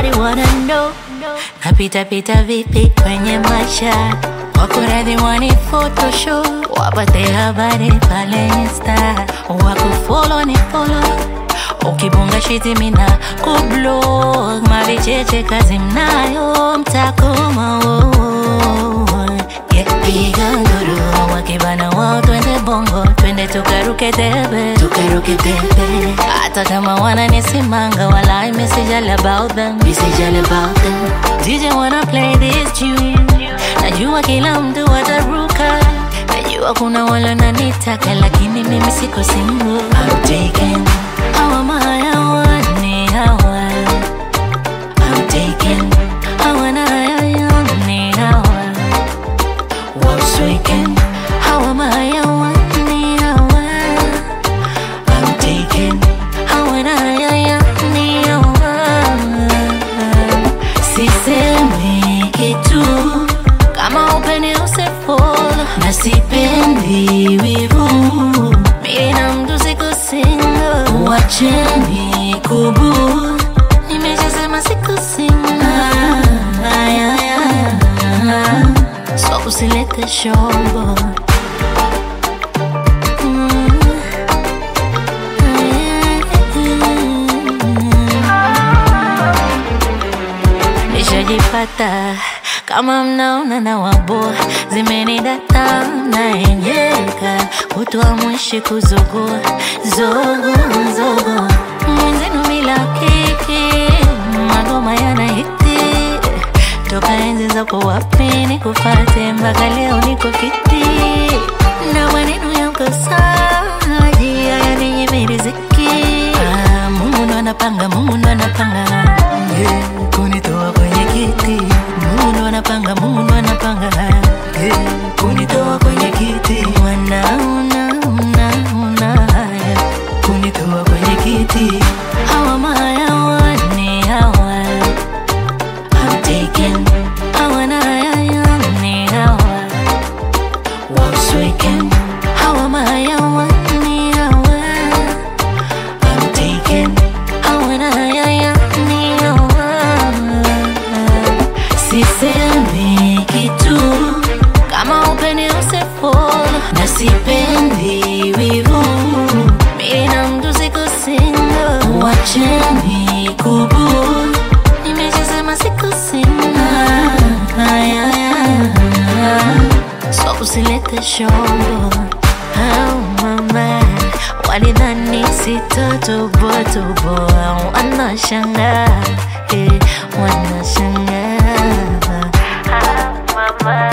everybody wanna know napita pita vipi kwenye maisha wako radhi wani photoshop wapate habari pale insta wakufolo ni folo ukibonga shiti mina kublog mavicheche kazi mnayo mtakoma oh, yeah, piga nduru wakibana wao twende bongo twende tukaruke debe tukaruke debe hata kama wananisimanga wala mesijali about them mesijali about them DJ wanna play this tune najua kila mtu ataruka najua kuna wala nanitaka lakini mimi siko single I'm taken hawa mahayawani hawa I'm taken hawana hayawani hawa wasweken hawa mahayawani hawa I'm taken hawana hayawani hawa sisemi kitu kama upende usefol na sipendi wivu mina mtu siku singo wacheni kubu nimeshasema siku singo so usilete shombo nishajipata kama mnaona na wabo zimenidata naenyeka kutwa mwishi kuzogoa zogo zogo mwenzenu bila kiki magoma yanahiti toka enzi zako wapi nikufate mpaka leo niko fiti na maneno ya mkosaji haya ninyime riziki ah, Mungu ndo anapanga Mungu ndo anapanga yeah, kunitoa kwenye kiti Mungu ndo anapanga Mungu ndo anapanga yeah, kunitoa kwenye kiti wanaona una una haya kunitoa kwenye kiti hawa mahayawani hawa I'm taken hawana hayawani hawa wasweken hawa mahayawani hawa I'm taken hawana hayawani hawa sisemi kitu kama upende usefol na sipendi wivu mina mtu siku singo wacheni kubu nimeshasema siku singo so usilete shombo oh, mama walidhani sitotobotoboa wanashangaa eh, wanashangaa ah, mama